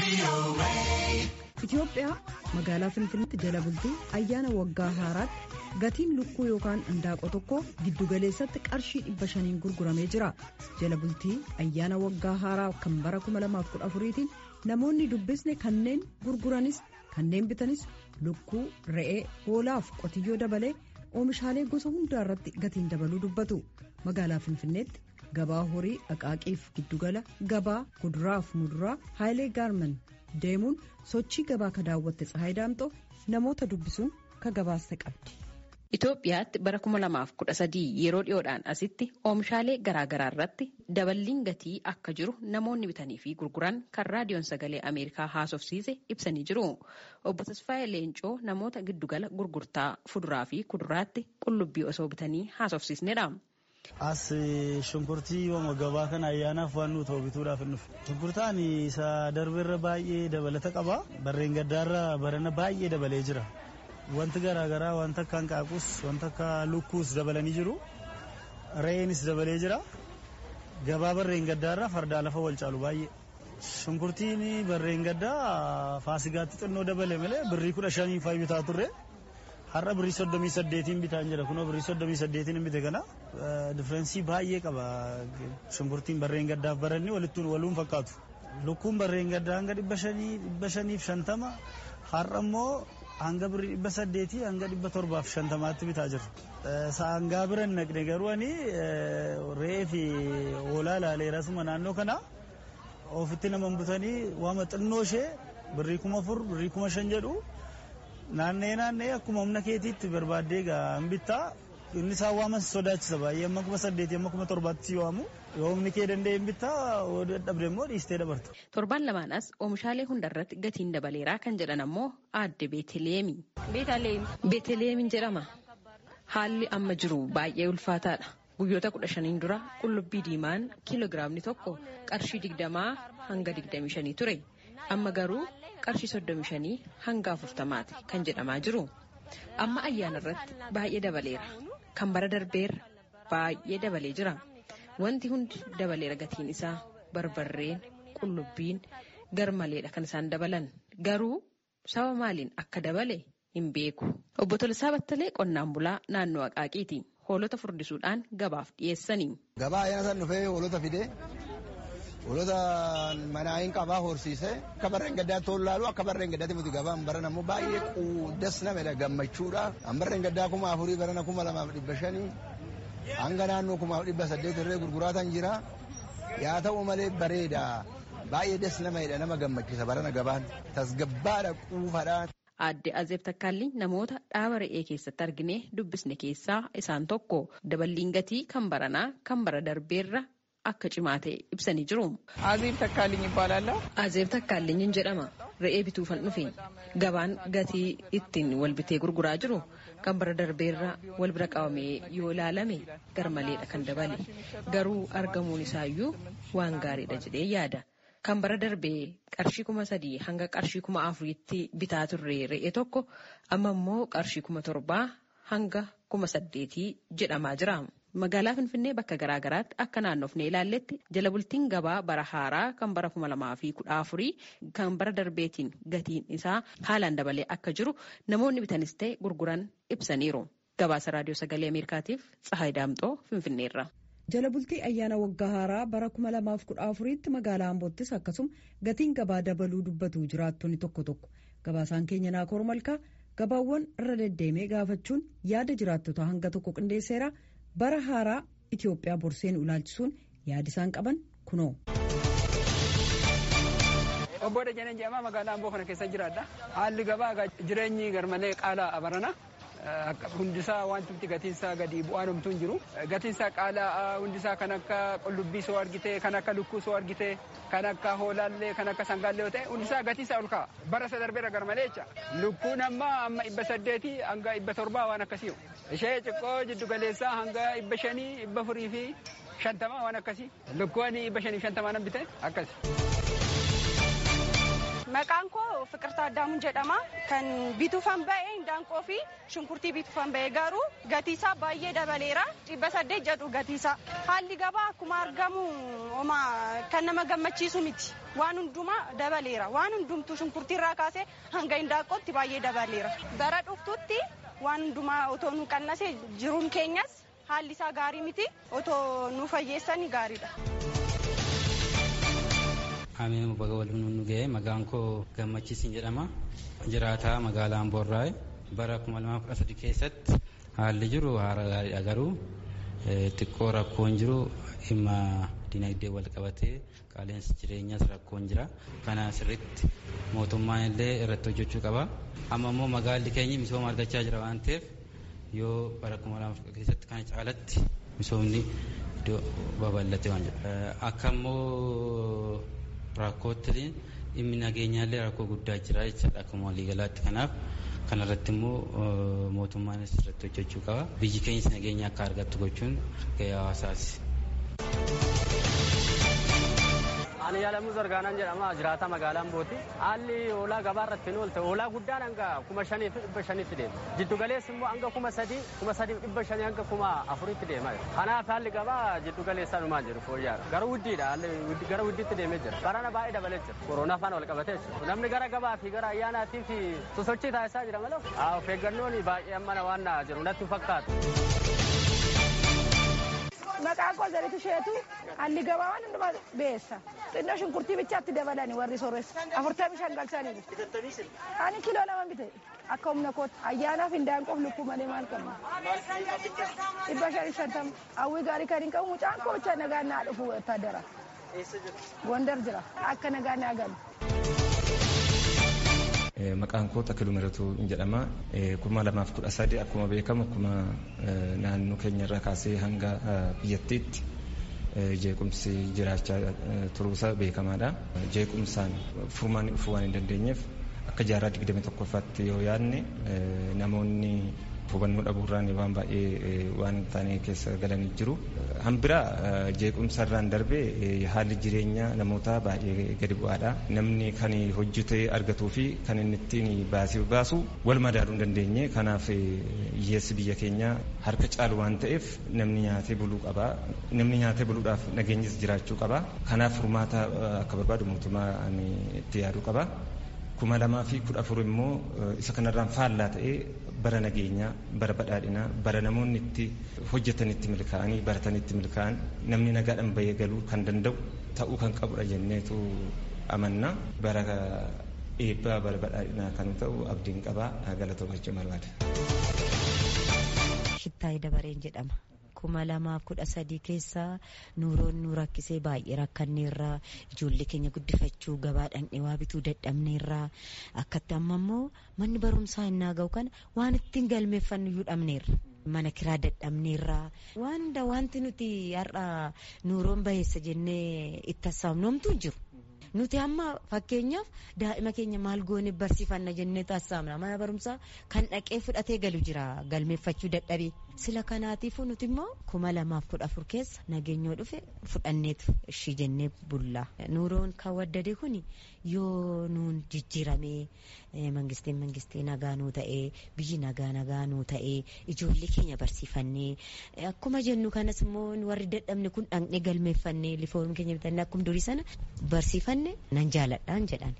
Itoophiyaa magaalaa Finfinneetti jala bultii ayyaana waggaa haaraatti gatiin lukkuu yookaan indaaqoo tokko giddugaleessatti qarshii dhibba shaniin gurguramee jira. Jala bultii ayyaana waggaa haaraa kan bara 2014tiin namoonni dubbisne kanneen gurguranis kanneen bitanis lukkuu, re'ee, hoolaaf qotiyyoo dabalee oomishaalee gosa hundaa irratti gatiin dabaluu dubbatu. Magaalaa Finfinneetti gabaa horii dhaqaaqiif giddugala gabaa kuduraaf muduraa haayilee gaarman deemuun sochii gabaa ka daawwatte tsahaay daamxoo namoota dubbisuun ka gabaasta qabdi. Itoophiyaatti bara 2013 yeroo dhiyoodhaan asitti oomishaalee garaagaraa irratti daballiin gatii akka jiru namoonni bitanii fi gurguran kan raadiyoon sagalee Ameerikaa haasofsiise ibsanii jiru. Obbo Tasfaayee Leencoo namoota giddugala gurgurtaa fuduraa fi kuduraatti qullubbii osoo bitanii haasofsiisnedha. As shunkurtii yooma gabaa kana ayyaanaaf waan nuti bituudhaaf hin dhufe. Shunkurtaan isa darbeerra baay'ee dabalata qaba. Barreen gaddaarra barana baay'ee dabalee jira. Wanti garaagaraa wanta akka hanqaaquus wanta akka lukkuus dabalanii jiru. Re'eenis dabalee jira. Gabaa barreen gaddaarra fardaa lafa wal caalu baay'ee. Shunkurtiin barreen gaddaa faasigaatti xinnoo dabale malee birrii kudha shanii faayi bitaa turre. Har'a birrii soddomii saddeetiin bitaan jira kunoo birrii soddomii saddeetiin hin bite kana diffeerensii baay'ee qaba shunkurtiin barreen gaddaaf baranni walittuun waluun fakkaatu. Lukkuun barreen gaddaa hanga dhibba shanii dhibba shaniif shantama har'a immoo hanga birrii dhibba saddeetii hanga dhibba torbaaf shantamaatti bitaa jirra. Saangaa biran naqne garuu ani re'ee fi hoolaa ilaaleerasuma naannoo kana ofitti nama butanii waama xinnoo ishee birrii kuma afur birrii kuma shan jedhu naannee naannee akkuma humna keetiitti barbaaddee gaa bittaa inni isaan waaman sodaachisa baay'ee amma kuma saddeetii amma kuma torbaatti waamu yoo humni kee danda'e hin bittaa dadhabde immoo dhiistee dabarta. Torban lamaan as oomishaalee hundarratti gatiin dabaleeraa kan jedhan ammoo aadde Beeteleemi. Beeteleemiin jedhama. Haalli amma jiru baay'ee ulfaataadha. Guyyoota kudha shaniin dura qullubbii diimaan kiiloogiraamni tokko qarshii digdamaa hanga digdamii shanii ture. Amma garuu qarshii soddomii shanii hanga afurtamaati kan jedhamaa jiru. Amma ayyaana irratti baay'ee dabaleera. Kan bara darbeerra baay'ee dabalee jira. Wanti hundi dabaleera gatiin isaa barbarreen qullubbiin garmaleedha kan isaan dabalan. Garuu saba maaliin akka dabale hin beeku. Obbo Tolisaa Battalee qonnaan bulaa naannoo Aqaaqiiti. Hoolota furdisuudhaan gabaaf dhiyeessanii. Gabaa ayyaana san dhufee hoolota fidee hoolota manaayin qabaa horsiisee akka barreen gaddaa toon laalu akka barreen gaddaatti miti gabaan baran ammoo baay'ee quuddas namedha gammachuudha. An barreen gaddaa kuma afurii barana kuma lamaaf dhibba shanii hanga naannoo kumaaf dhibba saddeet irree gurguraatan jira. Yaa ta'u malee bareeda baay'ee des namedha nama gammachiisa barana gabaan tasgabbaadha quufadha. Aadde Azeeb Takkaalli namoota dhaaba re'ee keessatti argine dubbisne keessaa isaan tokko daballiin gatii kan baranaa kan bara darbeerra akka cimaa ta'e ibsanii jiru. Azeeb Takkaalliin ይባላለሁ። Azeeb Takkaalliin jedhama. Re'ee bituufan dhufe gabaan gatii ittiin wal bitee gurguraa jiru kan bara darbeerra wal bira qabamee yoo ilaalame garmaleedha kan dabale garuu argamuun isaayyuu waan gaariidha jedhee yaada. Kan bara darbee qarshii kuma sadii hanga qarshii kuma afuriitti bitaa turre re'ee tokko amma immoo qarshii kuma torbaa hanga kuma saddeetii jedhamaa jira. Magaalaa Finfinnee bakka garaa garaatti akka naannofnee ilaalletti jala bultiin gabaa bara haaraa kan bara kuma lamaa fi kudha afurii kan bara darbeetiin gatiin isaa haalaan dabalee akka jiru namoonni bitanis ta'e gurguran ibsaniiru. Gabaasa Raadiyoo Sagalee Ameerikaatiif Tsahaay Daamxoo Finfinneerra. jala bultii ayyaana waggaa haaraa bara 2014tti magaalaa Amboottis akkasuma gatiin gabaa dabaluu dubbatu jiraattonni tokko tokko gabaasaan keenya naakoor malkaa gabaawwan irra deddeemee gaafachuun yaada jiraattota hanga tokko qindeesseera bara haaraa Itoophiyaa borseen ilaalchisuun yaada isaan qaban kunoo. Obbo Dajanee jedhama magaalaa Amboo kana keessa jiraadha. Haalli gabaa jireenyi garmalee qaala'aa barana. hundisaa wanti gatiinsaa gadi bu'aan homtuu hin jiru. Gatiinsaa qaala'aa hundisaa kan akka qullubbii soo argite, kan akka lukkuu soo argite, kan akka hoolaallee, kan akka sangaallee yoo ta'e hundisaa gatiinsaa ol ka'a. Bara isa darbeera garmalee jecha. Lukkuun amma amma dhibba saddeetii hanga dhibba torbaa waan akkasii. Ishee xiqqoo jiddu galeessaa hanga dhibba shanii, dhibba afurii fi shantamaa waan akkasii. Lukkuun dhibba shanii fi shantamaa nan bite akkasi. Maqaan koo Fiqirtaa Addaamuun jedhama. Kan bituufan ba'e indaanqoo fi shunkurtii bituufan ba'e garuu gatiisaa baay'ee dabaleera. Dhibba saddeet jedhu gatiisaa. Haalli gabaa akkuma argamu oma kan nama gammachiisu miti. Waan hundumaa dabaleera. Waan hundumtuu shunkurtiirraa kaasee hanga indaanqootti baay'ee dabaleera. Bara dhuftutti waan hundumaa otoo nu qannase jiruun keenyas haalli isaa gaarii miti. Otoo nu fayyeessani gaariidha. Ameen baga waliin nu ga'e maqaan koo gammachiisin jedhama. Jiraataa magaalaa Amboorraa bara 2013 keessatti haalli jiru haala gaariidha garuu xiqqoo rakkoon jiru dhimma dinagdee wal qabatee qaaleensi jireenyaas rakkoon jira. Kana sirriitti mootummaan illee irratti hojjechuu qaba. Amma immoo magaalli keenya misooma argachaa jira waan ta'eef yoo bara 2013 keessatti kana caalatti misoomni iddoo babal'ate waan jedhu. Akka immoo rakkootti dhimmi nageenyaallee rakkoo guddaa jira jechaadha akkuma waliigalaatti kanaaf kanarratti immoo mootummaanis irratti hojjechuu qaba biyyi keenyas nageenya akka argattu gochuun gahee hawaasaati. Ani Yaalamuu Zargaanaan jedhama jiraata magaalaa Ambooti. Haalli hoolaa gabaa irratti oolte hoolaa guddaan hanga kuma shanii fi dhibba shaniitti deema. Jiddu galeessi immoo hanga kuma sadii kuma sadii fi dhibba shanii hanga kuma afuritti deema. Kanaaf haalli gabaa jiddu galeessaa numaan jiru fooyya'aadha. Gara wuddiidha haalli gara wuddiitti deemee jira. Barana baay'ee dabalee jira. Koronaa faana wal qabatee jira. Namni gara gabaa fi gara ayyaanaatii fi sosochii taasisaa jira malee. Of eeggannoon baay'ee ammana waan jiru natti fakkaatu. maqaan koo zaritu isheetu haalli gabaa waan hundumaa beessa xinnoo shunkurtii bichaatti dabalani warri sooressa afurtamii shan galchanii ani kiloo lama bite akka humna kootti ayyaanaaf hindaanqoof lukkuu malee maal qabna dhibba shanii shantama hawwii gaarii kan hin qabu mucaan koo bicha nagaan naa dhufu wattaadara gondar jira akka nagaan naa galu. maqaan koo Takiluu Miratuu jedhama. kuma lamaaf kudha sadi akkuma beekamu akkuma naannoo keenya irraa kaasee hanga biyyattiitti jeequmsi jiraachaa turuusaa beekamaadha. Jeequmsaan furmaanni dhufuu waan hin dandeenyeef akka jaarraa digdami tokkoffaatti yoo yaadne namoonni hubannoo dhabuurraan waan baay'ee waan hin taane keessa galanii jiru. Hanbiraa jeequmsarraan darbee haalli jireenyaa namoota baay'ee gadi bu'aadha. Namni kan hojjetee argatuu fi kan inni ittiin baasii baasu wal madaaluu hin dandeenye. Kanaaf hiyyeessi biyya keenyaa harka caalu waan ta'eef namni nyaatee buluu qaba. Namni nyaatee buluudhaaf nageenyis jiraachuu qaba. Kanaaf furmaata akka barbaadu mootummaan itti yaaduu qaba. kuma lamaa fi kudha afur immoo isa kanarraan faallaa ta'ee bara nageenyaa bara badhaadhinaa bara namoonni itti hojjetanitti milkaa'anii baratanitti milkaa'an namni nagaadhaan bahee galuu kan danda'u ta'uu kan qabudha jenneetu amanna bara eebbaa bara badhaadhinaa kan ta'u abdiin qabaa galatoomachuu barbaada. Shittaayii Dabareen jedhama. kuma lamaaf kudha sadii keessaa nuuroon nu rakkisee baay'ee rakkanneerraa ijoollee keenya guddifachuu gabaadhaan dhewaa bituu dadhabneerraa akkatti amma immoo manni barumsaa innaa ga'u kana waan ittiin galmeeffannu iyyuu dhabneerra. mana kiraa dadhabneerraa waan hunda wanti nuti har'a nuuroon baheessa jennee itti hassaabnomtu jiru. nuti amma fakkeenyaaf daa'ima keenya maal goone barsiifanna jennee taasisamna mana barumsaa kan dhaqee fudhatee galu jira galmeeffachuu dadhabee sila kanaatiifuu nuti immoo kuma lamaaf kudha afur keessa nageenyoo dhufe fudhanneetu ishii jennee bulla nuuroon kan waddade kun yoo nuun jijjiiramee mangistiin mangistii nagaa nuu ta'ee biyyi nagaa nagaa nuu ta'ee ijoollee keenya barsiifannee akkuma jennu kanas immoo warri dadhabne kun dhaqnee galmeeffannee lifoon keenya bitannee akkuma durii sana barsiifanne nan jaaladhaan jedhan.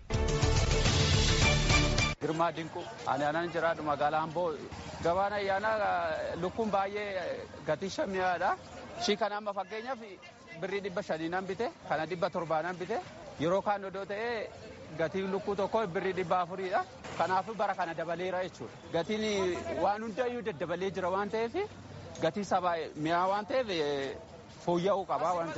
Girmaa Dinquu ani anan jiraadhu magaalaa Amboo gabaan ayyaanaa lukkuun baay'ee gatii shammiyaadha. Shii kana amma fakkeenyaaf birrii dhibba shanii nan bite kana dhibba torbaa nan bite yeroo kaan odoo ta'ee gatiin lukkuu tokko birrii dhibba afuriidha. Kanaafuu bara kana dabaleera jechuudha. Gatiin waan hundayyuu daddabalee jira waan ta'eef gatii sabaa mi'aa waan ta'eef fooyya'uu qabaa waan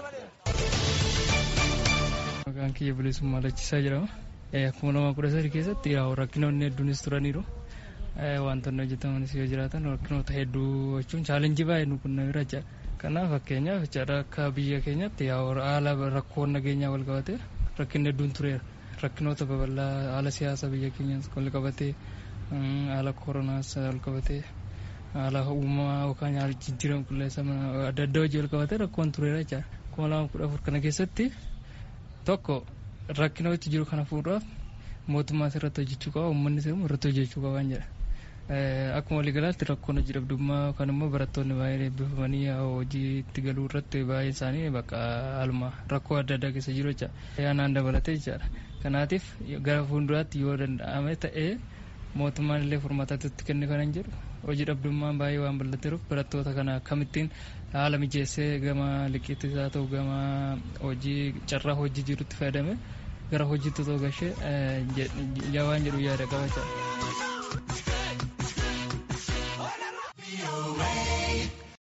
jedhu. Maqaan kiyya bilisummaa lachisaa jedhama. Akkuma nama kudha sadii keessatti rakkinoonni hedduunis turaniiru. Wantoonni hojjetamanis yoo jiraatan rakkinoota hedduu jechuun chaalenjii baay'ee nu qunnamee jira. Kanaaf fakkeenyaaf jechaadha akka biyya keenyatti haala rakkoon nageenyaa wal qabatee rakkinni hedduun tureera. Rakkinoota babal'aa haala siyaasa biyya keenyaas wal qabatee haala koronaas wal qabatee haala uumamaa yookaan haala jijjiirama qilleensa adda addaa hojii wal qabatee rakkoon tureera jechaadha. Kuma lama kudha afur kana keessatti tokko rakkinooti jiru kana fuudhaaf mootummaa irratti hojjechuu qaba uummanni immoo irratti hojjechuu qabaan jedha. Akkuma waliigalaatti rakkoon hojii dhabdummaa yookaan immoo barattoonni baay'een eebbifamanii hojiitti galuu irratti baay'een isaanii bakka haaluma rakkoo adda addaa keessa jiru jecha yaanaan dabalatee jechaadha. Kanaatiif gara fuulduraatti yoo danda'ame ta'ee mootummaan illee furmaatatti kenne kanan jedhu hojii dhabdummaan baay'ee waan bal'ateeruuf barattoota kana akkamittiin haala mijeessee gama liqiittis haa ta'u gama hojii carraa hojii jirutti fayyadame gara hojiitti otoo gashee waan jedhu yaada qabachaa.